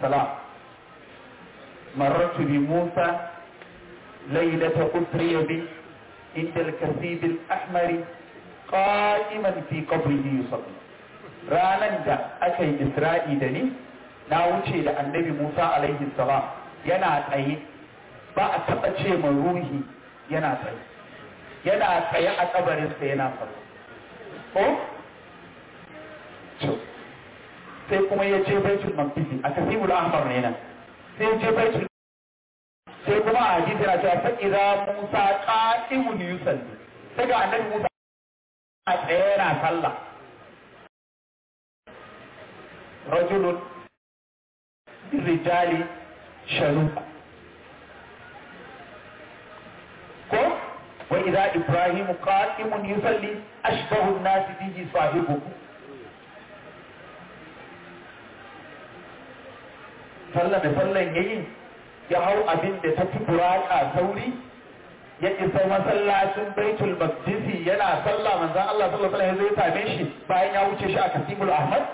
salam marartu bi musa laylata usriya bi inda al-kasib al-ahmar qa'iman fi qabrihi yusalli ranan da aka yi isra'i da ni na wuce da annabi musa alaihi salam yana tsaye ba a taɓa ce ma ruhi yana tsaye yana tsaye a kabarinsa yana faru ko sai kuma ya je baitul maqdisi a kasibul ahmar ne nan sai ya je baitul sai kuma a hadisi na cewa sai idza musa qa'imun yusalli sai ga annabi musa a tsaye yana sallah rajulun rijali shanuka ko wa idza ibrahim qa'imun yusalli ashbahu an-nas bihi sahibuhu sallah da sallan yayi ya hau abin da ta fi buraka sauri ya isa masallacin baitul maqdisi yana sallah manzon Allah sallallahu alaihi wasallam ya same shi bayan ya wuce shi a kasibul ahmad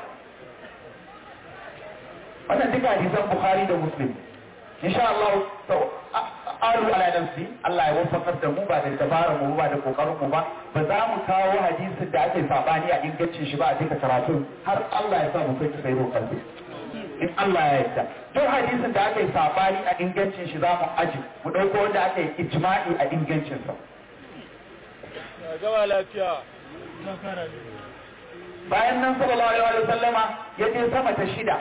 wannan duka hadisan bukhari da muslim insha Allah to alu ala nafsi Allah ya wafakar da mu ba da dabara mu ba da kokarin mu ba ba za mu kawo hadisin da ake sabani a ingancin shi ba a duka karatu har Allah ya sa mu kai sai roƙar in Allah ya yarda duk hadisin da aka yi sabani a ingancin shi za mu aji mu ɗauko wanda aka yi ijma'i a ingancin sa gaba lafiya bayan nan sallallahu alaihi wa sallama ya je sama ta shida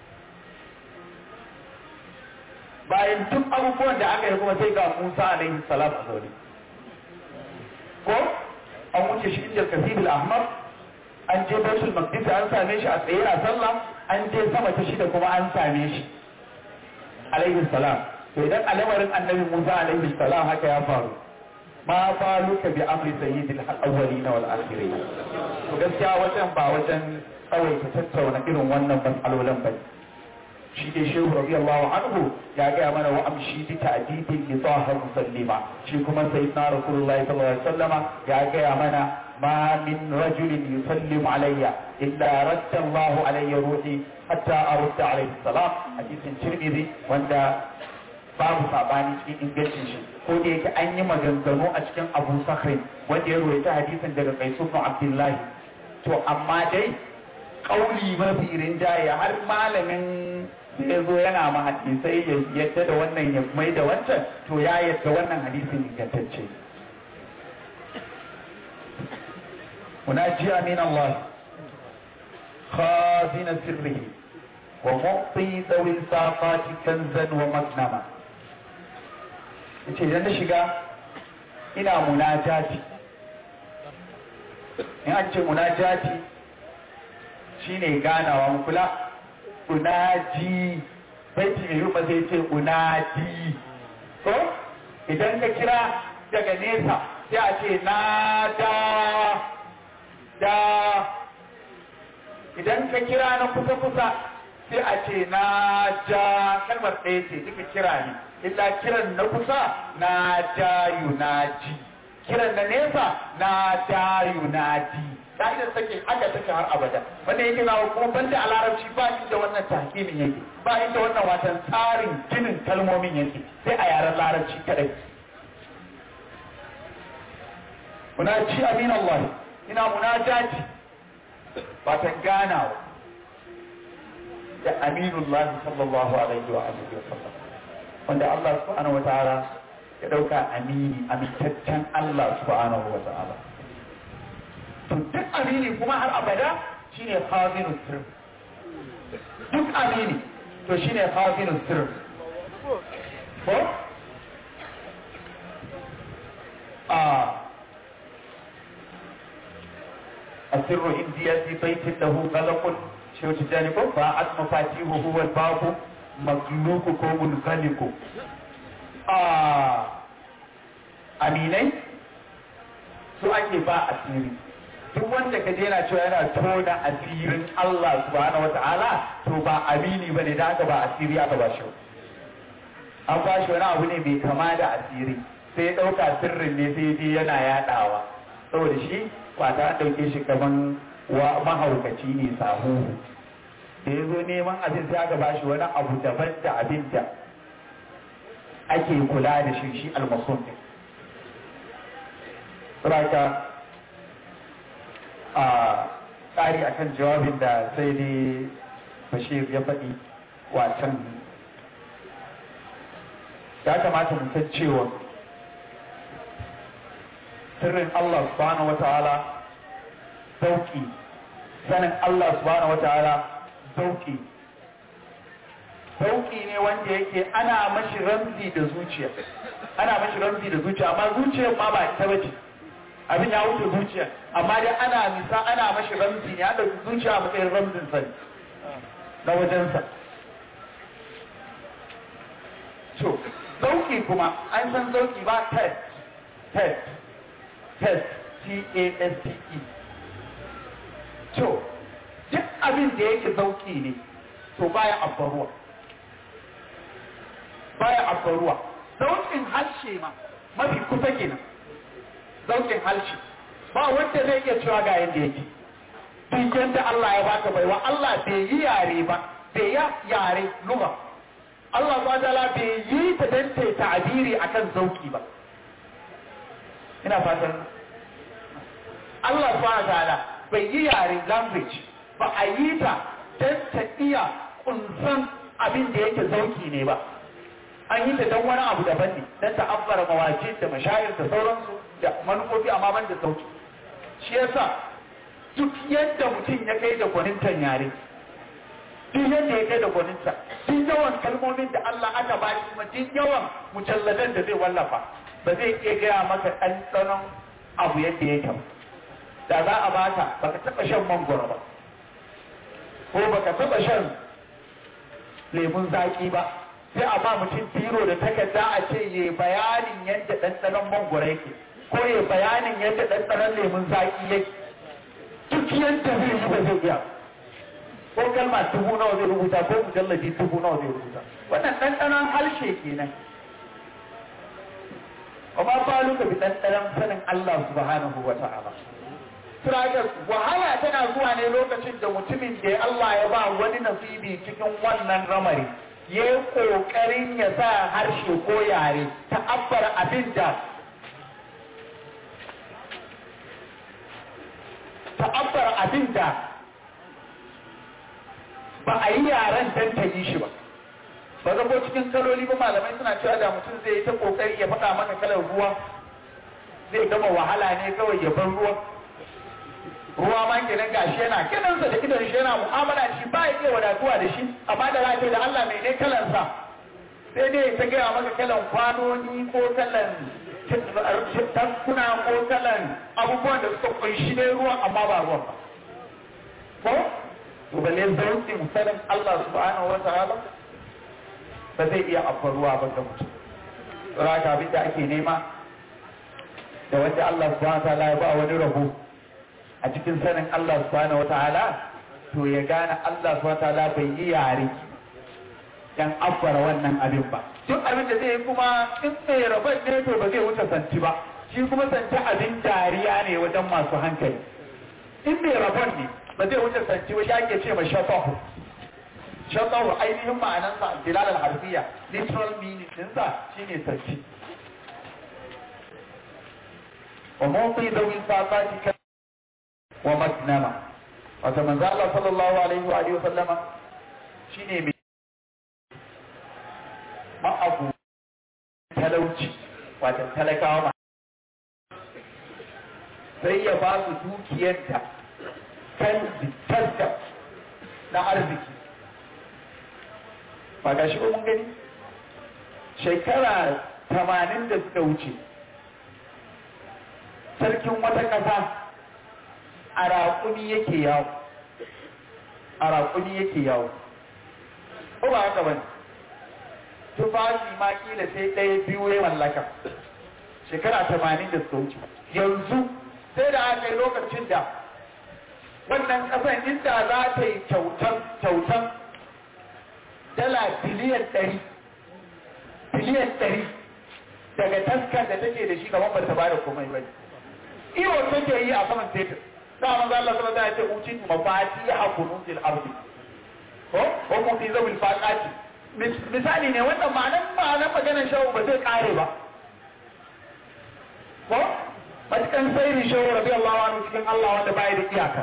bayan duk abubuwan da aka yi kuma sai ga Musa alaihi salam a zaune ko an wuce shi inda kasibul ahmar an je baitul maqdis an same shi a tsaye a sallah an je sama ta shida kuma an same shi alaihi salam to idan al'amarin annabi Musa alaihi salam haka ya faru ma faluka bi amri sayyidil awwalin wal akhirin to gaskiya wajen ba wajen tsawaita tattauna irin wannan matsalolin bane shi dai shehu radiyallahu anhu ya gaya mana wa amshi bi ta'dibin li taha musallima shi kuma sayyidina rasulullahi sallallahu alaihi wasallama ya gaya mana ما من رجل يسلم علي إلا رد الله علي روحي حتى أرد عليه السلام حديث الترمذي وأن babu sabani cikin ingancin shi ko da yake an yi maganganu a cikin abu sakhrin wanda ya rawaita hadisin daga kaisu ibn abdullahi to amma dai kauli mafi rinjaye har malamin da ya zo yana ma hadisai ya yadda da wannan ya mai da wancan to ya yadda wannan hadisin ingantacce مناجيا من الله خازن سره ومعطي ذوي الفاقات كنزا ومغنما yace idan na shiga ina munajati in an ce munajati shine ganawa mu kula unaji baiti mai rufa zai ce unadi ko idan ka kira daga nesa sai a ce na da da idan ka kira na kusa-kusa sai a ce na ja kalmar ɗaya ce duka kira ne illa kiran na kusa na ja yunaji kiran na nesa na ja yunaji ka'idar take haka take har abada wanda yake na kuma banda a larabci ba inda wannan tahkimin yake ba inda wannan watan tsarin ginin kalmomin yake sai a yaren larabci kadai munaji amin Allah ina munajati watan ganawa da aminullahi sallallahu alaihi wa alihi wa sallam wanda Allah subhanahu wa ta'ala ya dauka amini amintaccen Allah subhanahu wa ta'ala to duk amini kuma har abada shine khazinu sirr duk amini to shine khazinu sirr ko a السر عندي في بيت له غلق شو تجانبه فاعت مفاتيحه هو الباب مغلوق كو منغلق آه aminai su ake ba asiri duk wanda ka yana cewa yana tona asirin Allah subhanahu wa ta'ala to ba amini bane da aka ba asiri aka ba shi an ba shi wani abu ne mai kama da asiri sai ɗauka sirrin ne sai je yana yaɗawa saboda shi ba ta ɗauke shi kaman wa mahaukaci ne sahu da ya zo neman abin sai aka bashi wani abu daban da abin da ake kula da shi shi almasun ɗin saboda a tsari akan jawabin da sai dai bashir ya faɗi wacan ya kamata mu san cewa sirrin Allah subhanahu wata'ala zauki sanin Allah subhanahu wata'ala zauki zauki ne wanda yake ana mashi ramzi da zuciya ana mashi ramzi da zuciya amma zuciyar ma ba ta bace abin ya wuce zuciya amma dai ana misa ana mashi ramzi ne an dauki zuciya a matsayin ramzin sani na wajensa to zauki kuma an san zauki ba test test test t-a-s-t-e to duk abin da yake zauki ne to baya abbaruwa baya abbaruwa zaukin harshe ma mafi kusa kenan zaukin harshe ba wanda zai iya cewa ga yadda yake duk yadda Allah ya baka baiwa Allah bai yi yare ba bai ya yare lugha Allah subhanahu bai yi ta dan ta ta'abiri akan zauki ba ina fatan Allah subhanahu bai yi yare language ba a yi ta dan ta iya kunsan abin da yake zauki ne ba an yi ta dan wani abu daban ne dan ta abbara mawajin da mashayar da sauransu da manufofi amma ban da sauki shi yasa duk yadda mutum ya kai da gwanintan yare duk yadda ya kai da gwaninta duk yawan kalmomin da Allah aka ba shi kuma duk yawan mujalladan da zai wallafa ba zai iya gaya maka ɗanɗanon abu yadda yake ba da za a baka baka taɓa shan mangoro ba ko baka taɓa shan lemun zaƙi ba sai a ba mutum biro da takarda a ce ya bayanin yadda ɗanɗanon mangoro yake ko ya bayanin yadda ɗanɗanon lemun zaƙi yake duk yadda zai yi ba zai iya ko kalma dubu nawa zai rubuta ko mujallabi dubu nawa zai rubuta wannan ɗanɗanon harshe kenan amma falu ka bi ɗanɗanon sanin Allah subhanahu wa ta'ala Tragas wahala tana zuwa ne lokacin da mutumin da Allah ya ba wani nasibi cikin wannan ramari ya yi ƙoƙarin ya sa harshe ko yare ta abbara abin da ta'abbar abin da ba a yi yaren dan ta yi shi ba ba ga ko cikin kaloli ba malamai suna cewa da mutum zai yi ta kokari ya faɗa maka kalar ruwa zai gama wahala ne kawai ya bar ruwa ruwa ma kenan gashi yana kidansa da idon shi yana mu'amala da shi ba ya iya wadatuwa da shi amma da za da Allah mai ne kalansa sai dai ta gaya maka kalan kwanoni ko kalan tankuna ko kalan abubuwan da suka kunshi ne ruwan amma ba ruwan ba ko to balle zaukin sanin Allah subhanahu wa ta'ala ba zai iya ruwa ba ga mutum raka abin da ake nema da wanda Allah subhanahu wa ta'ala ya ba wani rabo a cikin sanin Allah subhanahu wa ta'ala to ya gane Allah subhanahu wa ta'ala bai yi yare yan abbara wannan abin ba duk abin da zai yi kuma in mai rabar ne to ba zai wuce santi ba shi kuma santi abin dariya ne wajen masu hankali in mai rabar ne ba zai wuce santi ba shi ake ce ma shafahu shafahu ainihin ma'anansa dilal al-harfiya literal meaning dinsa shine santi wa mawqi dawil saqati wa maknama wato manzo Allah sallallahu alaihi wa alihi wa sallama shine mai ma'abu talauci wata talakawa ma sai ya ba su dukiyarta kan taska na arziki ba ga shi mun gani shekara tamanin da suka wuce sarkin wata ƙasa a raƙuni yake yawo a raƙuni yake yawo ko ba haka bane tufafi ma kila sai ɗaya biyu ya mallaka shekara tamanin da suka wuce yanzu sai da aka yi lokacin da wannan ƙasan inda za ta yi kyautan dala biliyan ɗari biliyan ɗari daga taskar da take da shi kamar ba ta ba da komai ba iyo take yi a saman tetur da manzo Allah sallallahu alaihi wasallam ya ce uci mafati ya kunuzil ardi ko ko mu fi zawil faqati misali ne wannan ma'anar ma'anar maganar shawu ba zai kare ba ko matukan sairin shawu radiyallahu anhu cikin Allah wanda bai da iyaka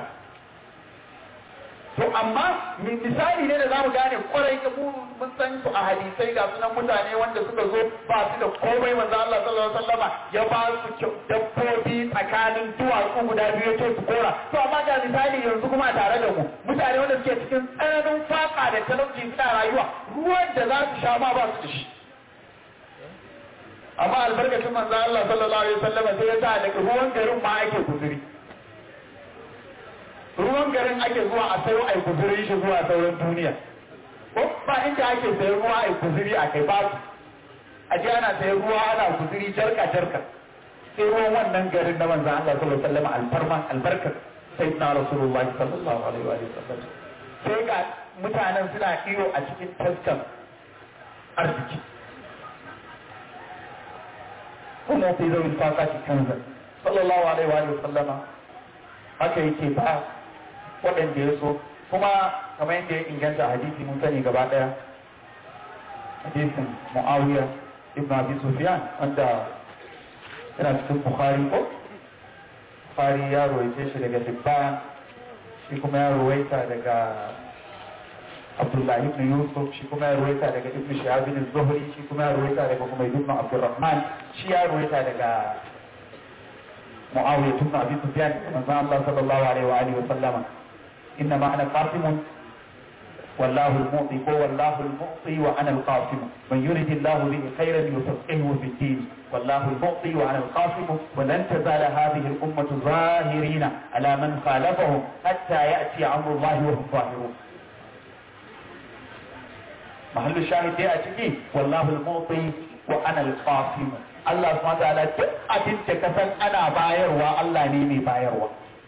to amma misali ne da zamu gane kwarai ga mu mun san su a hadisai ga sunan mutane wanda suka zo ba su da komai manzo Allah sallallahu alaihi wasallama ya ba su dabbobi tsakanin duwatsu guda biyu ya ce su kora to amma ga misali yanzu kuma tare da mu mutane wanda suke cikin tsananin faka da talauci suna rayuwa ruwan da za su sha ma ba su da shi amma albarkacin manzo Allah sallallahu alaihi wasallama sai ya sa daga ruwan garin ma ake guzuri ruwan garin ake zuwa a sayo a kuzuri shi zuwa sauran duniya ko ba inda ake sayan ruwa a kuzuri a kai babu a ji ana sayan ruwa ana kuzuri jarka jarka sai ruwan wannan garin na manzan Allah sallallahu alaihi wasallam alfarman albarkar sayyidina rasulullahi sallallahu alaihi wa sallam sai ga mutanen suna iyo a cikin taskan arziki kuma fi zawil faqati kanzan sallallahu alaihi wa sallama haka yake ba waɗanda ya so kuma kamar yadda ya inganta hadisi mun sani gaba ɗaya hadisin mu'awiya ibn abi sufyan wanda yana cikin bukhari ko bukhari ya ruwaice shi daga dibban shi kuma ya ruwaita daga abdullahi ibn yusuf shi kuma ya ruwaita daga ibn shihab ibn zuhri shi kuma ya ruwaita daga kuma ibn abdurrahman shi ya ruwaita daga معاوية بن أبي سفيان من الله صلى الله عليه وآله وسلم إنما أنا قاسم والله المعطي هو والله المعطي وأنا القاسم من يرد الله به خيرا يفقهه في الدين والله المعطي وأنا القاسم ولن تزال هذه الأمة ظاهرين على من خالفهم حتى يأتي أمر الله وهم ظاهرون محل الشاهد يأتي والله المعطي وأنا القاسم Allah subhanahu ta'ala duk abin da ka san ana bayarwa Allah ne mai bayarwa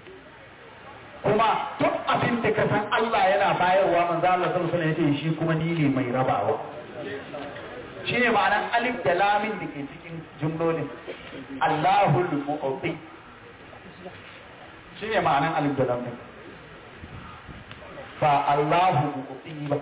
kuma duk abin da ka san Allah yana bayarwa manzo Allah sallallahu alaihi wasallam shi kuma ni ne mai rabawa shi ne ma'anar alif da lamin da ke cikin jumlolin Allahul mu'ti shi ne ma'anar alif da lamin ba Allahu mu'ti ba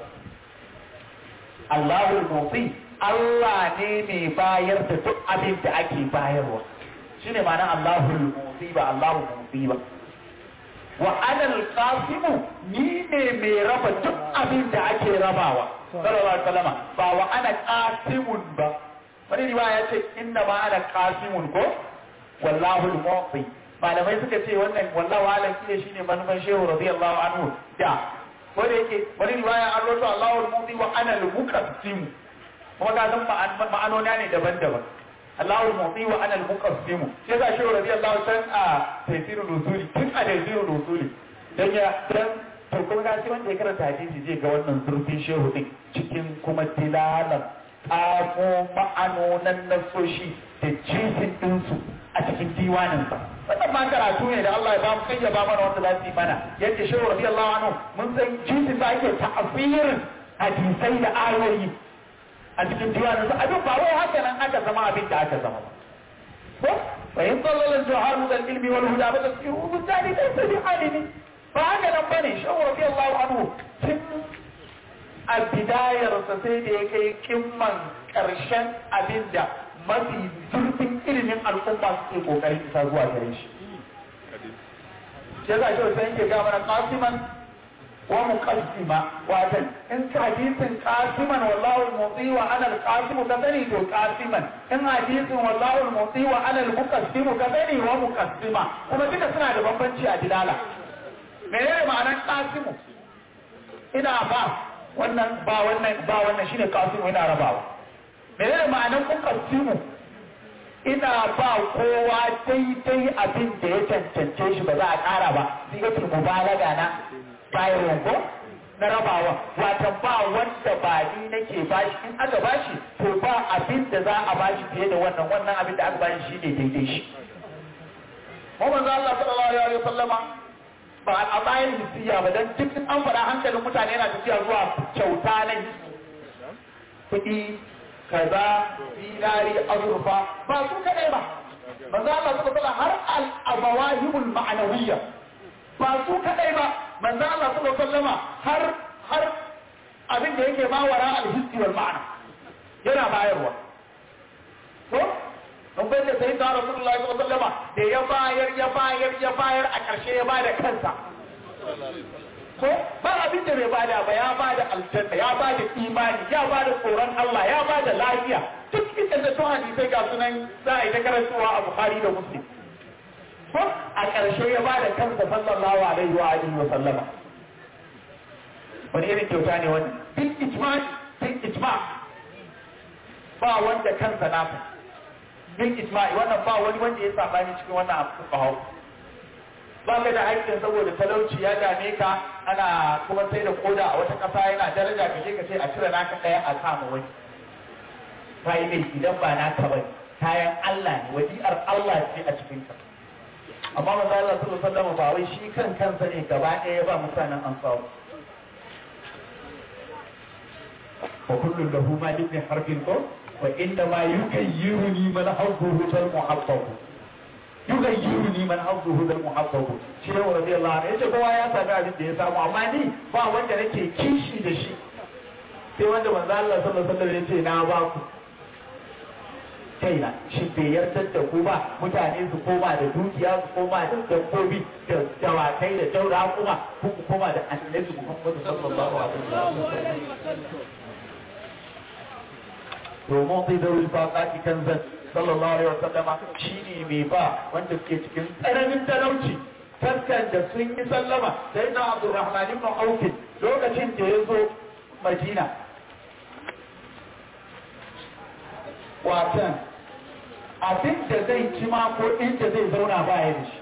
Allahul mu'ti Allah ne mai bayar da duk abin da ake bayarwa shi ne ma'ana Allahul Musi ba Allahul Musi ba wa anal qasimu ni ne mai raba duk abin da ake rabawa sallallahu alaihi wasallam ba wa ana qasimun ba wani riwaya ya ce inna ma ana qasimun ko wallahu al-mu'ti malamai suka ce wannan wallahu alam kine shine manufan shehu radiyallahu anhu da ko da yake wani riwaya an rawaito Allahu al-mu'ti wa ana al-muqassim kuma ka san ma'anona ne daban-daban Allahu al-mu'ti wa ana al-muqassim sai ga shehu radiyallahu san a tafsirul usuli tun a tafsirul usuli dan ya dan to kuma ga shi wanda ya karanta hadisi zai ga wannan zurfin shehu din cikin kuma tilalan tsamo ma'anonan nasoshi da jinsin ɗinsu a cikin diwaninsa wannan ma karatu ne da Allah ya ba mu kai ya ba mana wanda za su yi mana yadda shehu radiyallahu anhu mun san jinsin da ake ta'afirin hadisai da ayoyi a cikin diwaninsa abin ba wai haka nan aka zama abin da aka zama ba ko bayan tsallalin jihar mu da ilmi wal huda ba da su yi zani da su bi alimi ba haka nan bane shehu radiyallahu anhu tun a bidayarsa sai da ya kai kimman ƙarshen abin da mafi zurfin ilimin al'umma suke kokarin isa zuwa gare shi. Ya za shi wasu yanke ga mana kasiman wa muqassima watan in hadisin kasiman wallahu al-muti wa ana al-qasim ka sani to kasiman in hadisin wallahu al-muti wa ana al-muqassim ka sani wa muqassima kuma duka suna da bambanci a dilala menene ma'anar kasimu ina ba wannan ba wannan ba wannan shine kasimu ina rabawa menene ma'anar muqassimu ina ba kowa daidai abin da ya cancance shi ba za a ƙara ba sigatul mubalaga na bayarwa ko na rabawa watan ba wanda ba ni nake bashi in aka bashi to ba abin da za a bashi fiye da wannan wannan abin da aka bashi shi ne daidai shi mu manzo Allah sallallahu alaihi wa sallama ba a bayan hisiya ba dan duk an faɗa hankalin mutane yana tafiya zuwa kyauta na kuɗi kaza dinari azurfa ba su kadai ba manzo Allah sallallahu alaihi har al abawahibul ma'nawiyya ba su kadai ba manzo Allah sallallahu alaihi har har abin da yake mawara alhissi wal ma'ana yana bayarwa ko don bai da sai da Rasulullahi sallallahu alaihi wasallam da ya bayar ya bayar ya bayar a ƙarshe ya bada kansa ko ba abin da bai bada ba ya bada aljanna ya bada imani ya bada tsoron Allah ya bada lafiya duk inda da to hadisai ga sunan za a yi ta karantawa a Bukhari da Muslim ko a ƙarshe ya bada kansa sallallahu alaihi wa alihi wa sallama wani irin kyauta ne wani bil ijma bil ijma ba wanda kansa nasa bil ijma wannan ba wani wanda ya sabani cikin wannan abu ba ba ka da haƙƙin saboda talauci ya dame ka ana kuma sai da koda a wata ƙasa yana daraja ka je ka ce a cire naka ɗaya a kama wani ka yi laifi idan ba naka bane kayan Allah ne wadi'ar Allah ce a cikin ka amma manzo Allah sallallahu alaihi wasallam ba wai shi kan kansa ne gaba ɗaya ba mutanen ansaru wa kullu lahu ma ibn harbin ko wa inda ma yukayyiruni man hawduhu zal muhabbab yugayyiruni man hawduhu zal muhabbab shi ne radiyallahu anhu yace kowa ya sami abin da ya samu amma ni ba wanda nake kishi da shi sai wanda manzo Allah sallallahu alaihi wasallam yace na ba ku kaina shi bai yarda da ku ba mutane su koma da dukiya su koma da dabbobi da dawakai da daura kuma ku koma da annabi Muhammad sallallahu alaihi wasallam domin zai zauri faƙaƙi kan zan sallallahu alaihi wasallama shine mai ba wanda suke cikin tsananin talauci taskan da sun yi sallama sai na abdurrahman ibn auf lokacin da ya zo madina watan abin da zai ci ma ko inda zai zauna ba ya da shi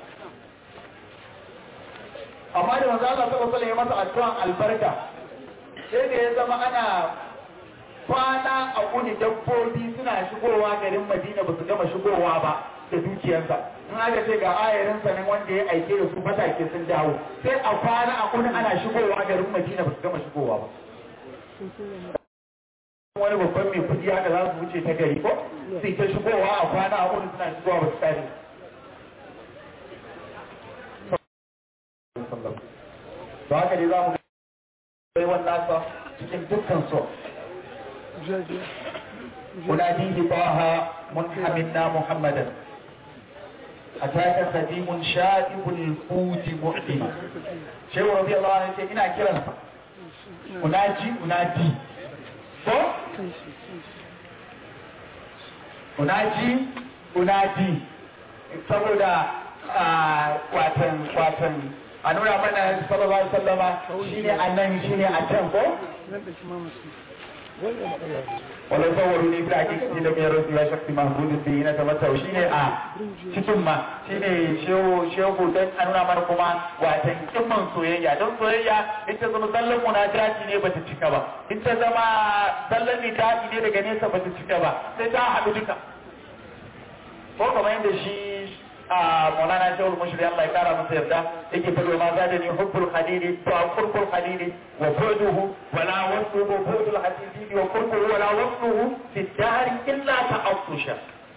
amma da manzo Allah sallallahu alaihi wasallam ya masa addu'an albarka sai da ya zama ana kwana a kuni dabbobi suna shigowa garin Madina ba su gama shigowa ba da dukiyarsa in aka ce ga ayarin sanin wanda ya aike da su matake sun dawo sai a kwana a kuni ana shigowa garin Madina ba su gama shigowa ba wani babban mai kudi haka za su wuce ta gari ko sai ta shigowa a kwana a kuni suna shigowa ba su kare to haka ne za mu ga wannan sa cikin dukkan so أناديه طه منحمنا محمدا أتاك خديم شائب الفوت معدما شيخ رضي الله عنه يقول إنا كرا أناجي أنادي so unaji unaji saboda watan watan a nuna mana sallallahu alaihi wasallama shine anan shine a can ko wala sawaru ne fi hakiki da mai rasu ya shakti mahmudin da yi na tabbata shi ne a cikin ma shi ne shehu don a nuna mana kuma watan kimman soyayya don soyayya in ta zama sallan munajati ne bata cika ba in ta zama sallan nidadi ne daga nesa bata cika ba sai ta haɗu duka ko kamar yadda shi a maulana shawul mushri Allah ya kara masa yarda yake fado ma zada ni hubbul khalili wa qurqul khalili wa buduhu wa la wasluhu budul hadidi wa qurquhu wa la wasluhu fi dahr illa ta'affusha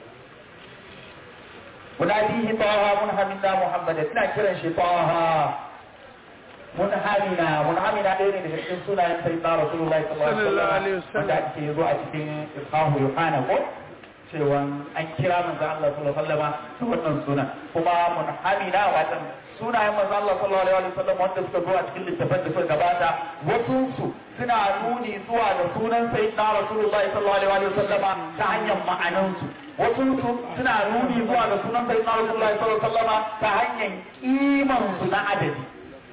munadihi taha munhamina muhammad ina kiran shi taha munhamina munhamina ɗaya ne daga cikin sunayen sayyidina rasulullahi sallallahu alaihi wasallam wanda ake zo a cikin ishahu yohana ko cewa an kira manzon Allah sallallahu alaihi wasallam da wannan suna kuma munhamina watan sunayen manzon Allah sallallahu alaihi wasallam wanda suka zo a cikin littafin da suka gabata wasu su suna nuni zuwa ga sunan sayyidina rasulullahi sallallahu alaihi wasallam ta hanyar ma'anan su wasu su suna nuni zuwa ga sunan sayyidina rasulullahi sallallahu alaihi wasallam ta hanyar iman su na adadi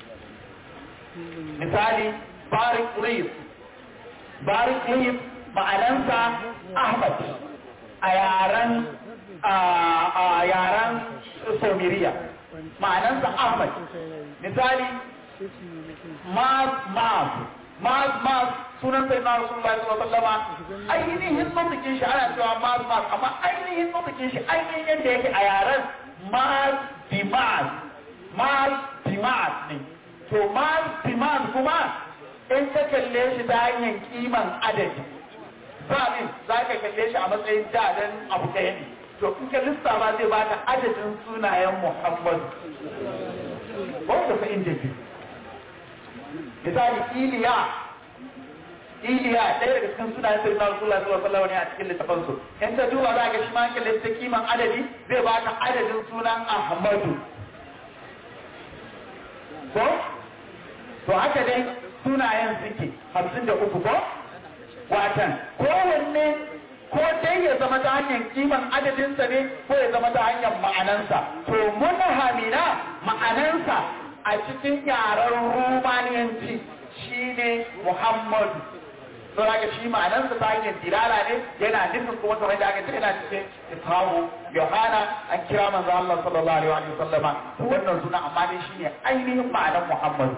misali barik qurayb barik qurayb ma'anansa ahmad a yaren a yaren somiriya ma'anansa ahmad misali maz maz maz maz sunan sai na rasulullahi sallallahu alaihi wasallam ainihin nutukin shi ana cewa maz maz amma ainihin nutukin shi ainihin yadda yake a yaren maz bi maz maz bi maz ne to maz bi maz kuma in ka kalle shi ta hanyar kiman adadi zaɓin za ka kalle shi a matsayin dadan abu ɗaya ne to in ka lissafa zai baka adadin sunayen muhammadu wanda fa inda biyu misali iliya iliya ɗaya daga cikin sunayen sai na rasulullah sallallahu alaihi wasallam ne a cikin littafin su in ka duba za ka shi ma kalle ta kiman adadi zai baka adadin sunan ahmadu ko to haka dai sunayen suke hamsin da uku ko watan kowanne ko dai ya zama ta hanyar kiman adadinsa ne ko ya zama ta hanyar ma'anansa to munhamina ma'anansa a cikin yaren rumaniyanci shine muhammadu don haka shi ma'anansa ta hanyar dilala ne yana nufin kuma kamar da aka ce yana cikin ishahu yohana an kira manzo Allah sallallahu alaihi wa sallama to wannan suna amma dai shine ainihin ma'anar muhammadu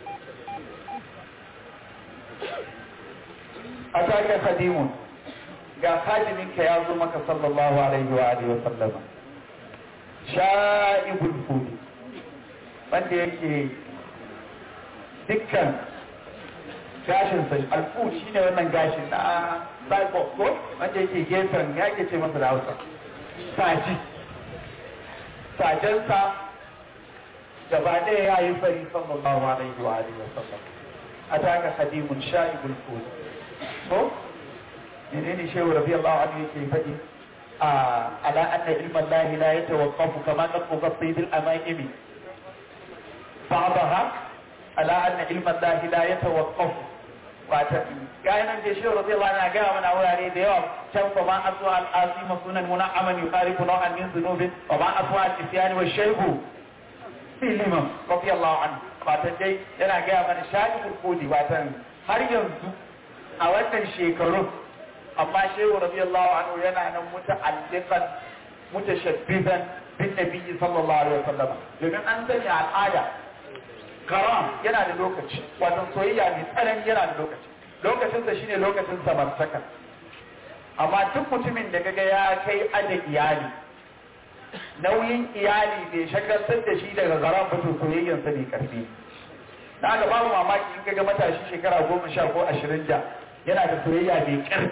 ataka khadimun ga khadiminka ya zo maka sallallahu alaihi wa alihi wa sallama sha'ibul fudi wanda yake dukkan gashin sa alfu shine wannan gashin na cyborg ko wanda yake gefen ya ke ce masa da Hausa saji sajensa gaba ɗaya ya yi fari sallallahu alaihi wa alihi wa sallam ataka khadimun sha'ibul fudi ko menene shehu radiyallahu anhu yake faɗi a ala anna ilma Allah la yatawaqqafu kama taqwa sayd al-amaimi ba'daha ala anna ilma Allah la yatawaqqafu wata gayanan da shehu radiyallahu anhu ga mana wurare da yawa can fa ma aswa al-azim sunan muna'aman yuqaribu naw'an min dhunubin wa ma aswa al-isyan wa shaybu fi liman radiyallahu anhu wata dai yana ga mana shahidul qudi watan har yanzu a wannan shekaru amma shehu radiyallahu anhu yana nan muta'alliqan mutashabbihan bin nabiyyi sallallahu alaihi wasallam domin an sani al'ada karam yana da lokaci wato soyayya mai tsanani yana da lokaci lokacin sa shine lokacin samartaka amma duk mutumin da kaga ya kai ada iyali nauyin iyali bai shagaltar da shi daga garan fito soyayyansa mai karfi da aka babu mamaki in kaga matashi shekara goma sha ko ashirin da yana da soyayya mai ƙarfi